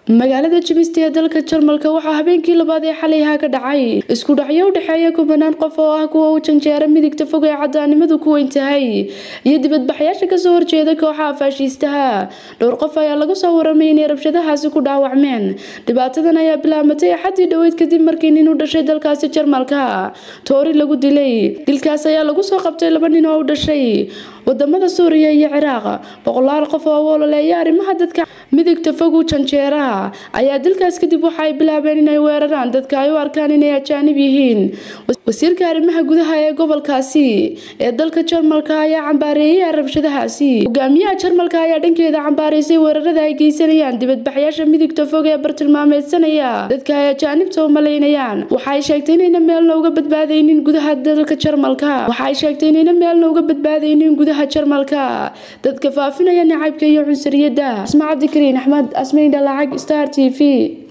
magaalada jimista ee dalka jarmalka waxaa habeenkii labaad ee xalayha ka dhacay isku dhacyo u dhexeeya kubanaan qof oo ah kuwa u janjeera midigta fog ee cadaanimadu ku weyn tahay iyo dibadbaxyaasha kasoo horjeeda kooxaha faashiistaha dhowr qof ayaa lagu soo waramay inay rabshadahaasi ku dhaawacmeen dhibaatadan ayaa bilaabatay axadii dhoweyd kadib markii nin u dhashay dalkaasi jarmalka toori lagu dilay dilkaas ayaa lagu soo qabtay laba nin oo u dhashay wadamada suuriya iyo ciraaq boqolaal qof oo wololeeya arrimaha dadka midigta fog u janjeera ayaa dilkaas kadib waxa ay bilaabeen inay weeraraan dadka ay u arkaan inay ajaanib yihiin wasiirka arrimaha gudaha ee gobolkaasi ee dalka jarmalka ayaa cambaareeyay rabshadahaasi hogaamiyaha jarmalka ayaa dhankeeda cambaareysay weerarada ay geysanayaan dibadbaxyaasha midigta fog ee bartilmaameedsanaya dadka ay ajaanibta u malaynayaan waxaay sheegtay inayna meelna uga badbaadaynin gudaha dalka jarmalka waxaay sheegtay inayna meelna uga badbaadaynin gudaha jarmalka dadka faafinaya nacaybka iyo cunsuriyadda asma cabdikariin axmed asmayn dhalacag star t v